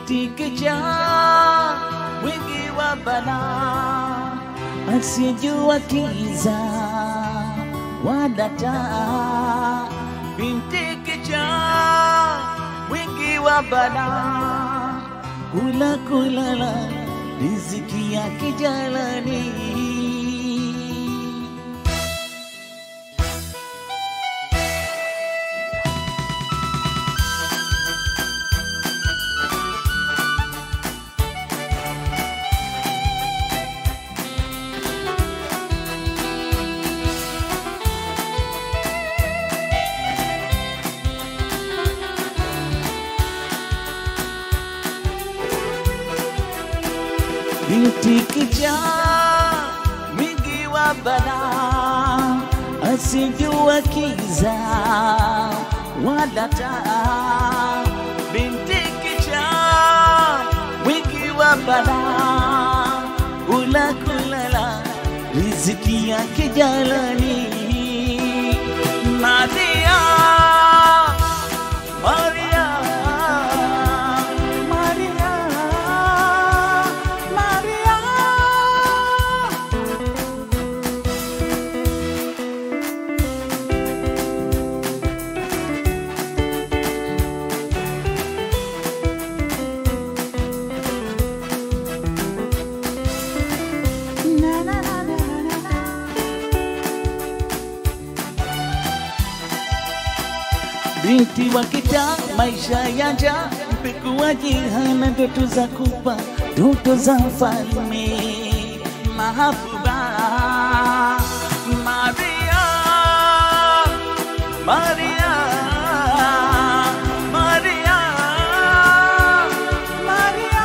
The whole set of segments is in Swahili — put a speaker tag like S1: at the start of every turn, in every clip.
S1: binti kijaa wingi wa balaa, asijua kiza wala taa. Binti kijaa wingi wa balaa, kula kulala riziki ya kijalani. binti kijaa mwingi wa balaa, asijua kiza wala taa. Binti kijaa mwingi wa balaa, ula kulala riziki yake jalani. Maria, Maria, Maria, Maria. Na, na, na, na, na, na. Binti wa kitaa, maisha ya njaa, mpekuaji hana ndoto za kupa, ndoto za mfalme mahabuba. Maria, Maria, Maria, Maria.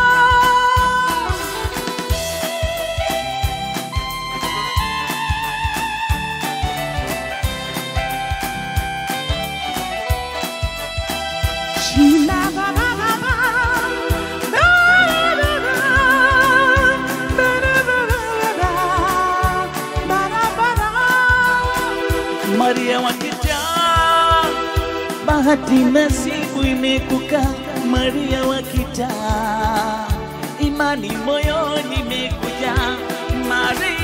S1: Maria wa kitaa, bahati nasibu imekuka. Maria wa kitaa, imani moyoni imekuja. Maria